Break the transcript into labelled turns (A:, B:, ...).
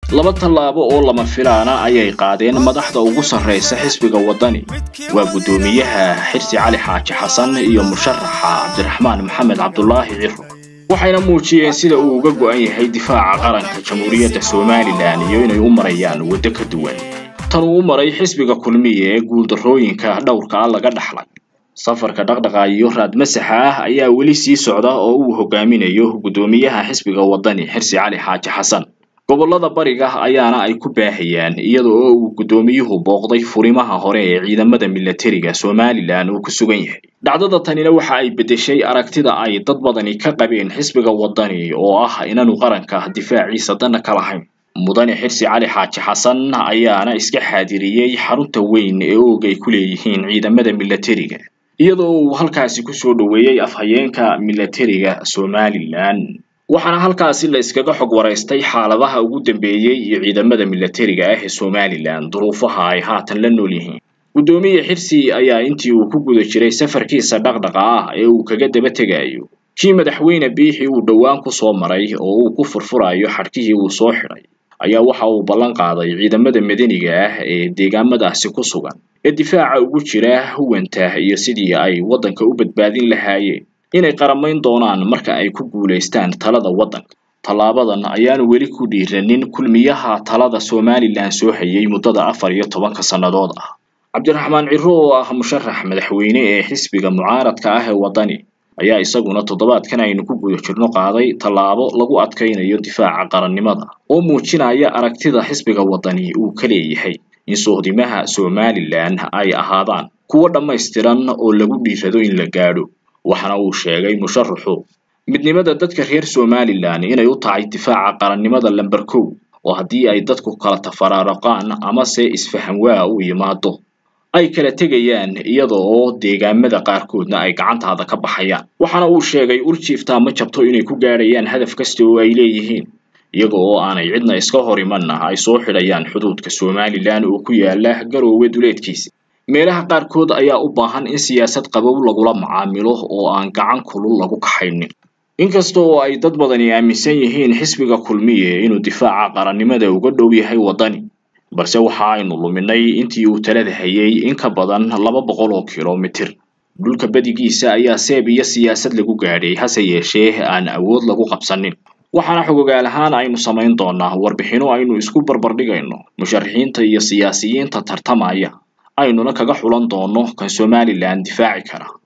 A: laba tallaabo oo lama filaana ayay qaadeen madaxda ugu sarraysa xisbiga waddani waa guddoomiyaha xirsi cali xaaji xasan iyo musharaxa cabdiraxmaan maxamed cabdulaahi ciro waxayna muujiyeen sida uu uga go'an yahay difaaca qaranka jamhuuriyadda somalilan iyo inay u marayaan waddo ka duwan tan uu u maray xisbiga kulmiye ee guuldarrooyinka dhowrka ah laga dhaxlay safarka dhaqdhaqa iyo raad masaxa ah ayaa weli sii socda oo uu hogaaminayo guddoomiyaha xisbiga waddani xirsi cali xaaji xasan gobollada bariga ayaana ay ku baahayaan iyada oo uu guddoomiyuhu booqday furimaha hore ee ciidamada milatariga somalilan uu ku sugan yahay dhacdada tanina waxa ay beddeshay aragtida ay dad badani ka qabeen xisbiga waddani oo ah inaanu qaranka difaaciisa dana ka lahayn mudane xirsi cali xaaji xasan ayaana iska xaadiriyey xarunta weyn ee oog ay ku leeyihiin ciidamada milatariga iyadoo uu halkaasi kusoo dhoweeyey afhayeenka milatariga somalilan waxaana halkaasi la iskaga xog waraystay xaaladaha ugu dambeeyey iyo ciidamada milatariga ah ee somalilan duruufaha ay haatan la nool yihiin guddoomiye xirsi ayaa intii uu ku guda jiray safarkiisa dhaqdhaqa ah ee uu kaga daba tegayo kii madaxweyne biixi uu dhowaan ku soo maray oo uu ku furfurayo xadhkihii uu soo xidhay ayaa waxa uu ballan qaaday ciidamada madaniga ah ee deegaamadaasi ku sugan ee difaaca ugu jira huwanta iyo sidii ay waddanka u badbaadin lahaayeen inay qaramayn doonaan marka ay ku guulaystaan talada waddanka tallaabadan ayaanu weli ku dhiiranin kulmiyaha talada somalilan soo hayay muddada afar iyo tobanka sannadood ah cabdiraxmaan ciro oo ah musharax madaxweyne ee xisbiga mucaaradka ah ee waddani ayaa isaguna toddobaadkan aynu ku guda jirno qaaday tallaabo lagu adkaynayo difaaca qarannimada oo muujinaya aragtida xisbiga waddani uu ka leeyahay in sohdimaha somalilan ay ahaadaan kuwo dhammaystiran oo lagu dhiirado in la gaadho waxaana uu sheegay musharaxu midnimada dadka reer somalilan inay u tahay difaaca qarannimada lamber kow oo haddii ay dadku kala tafaraaraqaan amase isfahan waa u yimaado ay kala tegayaan iyada oo deegaamada qaarkoodna ay gacantaada ka baxayaan waxaana uu sheegay urjiiftaa ma jabto inay ku gaadhayaan hadaf kasta oo ay leeyihiin iyaga oo aanay cidna iska hor imanna ay soo xidhayaan xuduudka somalilan oo ku yaala garoowe duleedkiisa meelaha qaarkood ayaa u baahan in siyaasad qabow lagula macaamilo oo aan gacan kulul lagu kaxaynin inkasta oo ay dad badani aaminsan yihiin xisbiga kulmiye inuu difaaca qarannimada uga dhow yahay waddani balse waxa aynu luminay intii uu talada hayay in ka badan laba boqol oo kilomitir dhulka badigiisa ayaa seeb iyo siyaasad lagu gaadhay hase yeeshee aan awood lagu qabsanin waxaana xogogaal ahaan aynu samayn doonaa warbixino aynu isku barbardhigayno musharaxiinta iyo siyaasiyiinta tartamaya aynuna kaga xulan doono kan somalilan difaaci kara